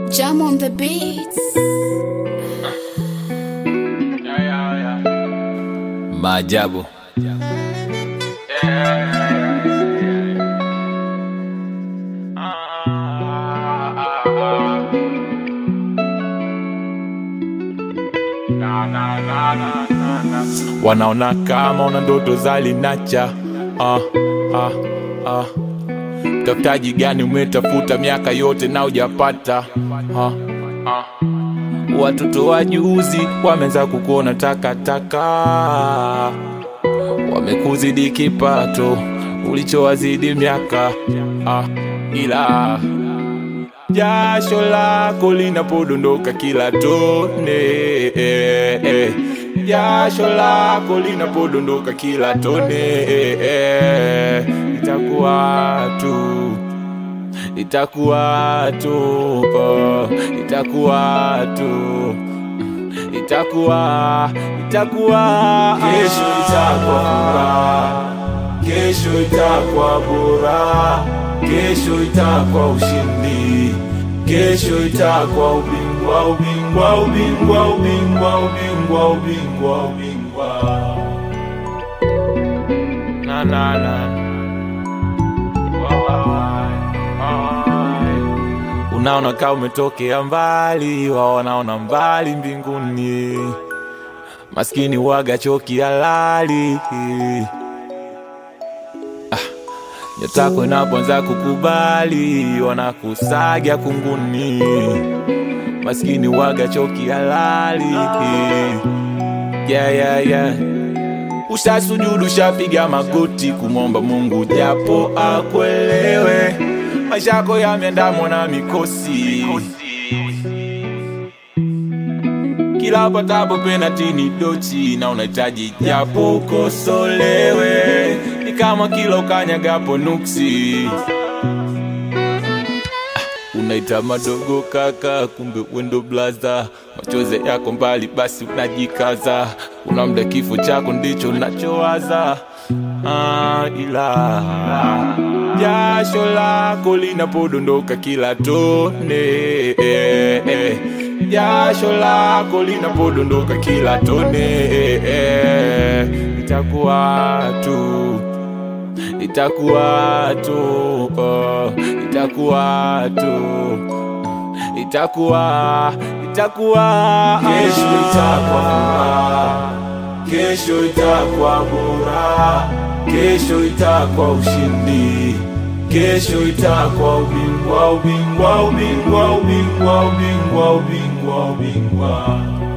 Jam on the beats. Maajabu. Wanaona kama una ndoto za linacha ah, ah, ah. Tafutaji gani umetafuta miaka yote na ujapata ah, ah. Watoto wa juzi wameanza kukuona takataka, wamekuzidi kipato ulichowazidi miaka ah, ila jasho lako linapodondoka kila tone eh, eh. jasho lako linapodondoka kila tone eh, eh. itakuwa tu itakuwa tu oh, itakuwa tu itakuwa itakuwa Kesho itakuwa furaha, kesho itakuwa bora, kesho itakuwa ushindi, kesho itakuwa ubingwa, ubingwa, ubingwa, ubingwa, ubingwa, ubingwa, ubingwa. na na na unaona kama umetokea mbali, wao wanaona mbali mbinguni. Maskini waga choki halali ah, nyotako inapoanza kukubali, wanakusaga kunguni. Maskini waga choki halali yeah, yeah, yeah. Ushasujudu, ushapiga magoti kumwomba Mungu japo akuelewe. Maisha yako yameandamwa na mikosi, kila patapo penati ni dochi, na unahitaji japo ukosolewe. Ni kama kila ukanyagapo nuksi unaita madogo kaka, kumbe wendo blaza, machozi yako mbali, basi unajikaza, una mda kifo chako ndicho unachowaza. Ah, ila jasho lako linapodondoka kila tone eh, eh. jasho lako linapodondoka kila tone eh, eh. itakuwa tu itakuwa tu oh, itakuwa tu itakuwa itakuwa Kesho itakuwa furaha, kesho itakuwa bora, kesho itakuwa ushindi, kesho itakuwa ubingwa, ubingwa, ubingwa, ubingwa, ubingwa, ubingwa, ubingwa.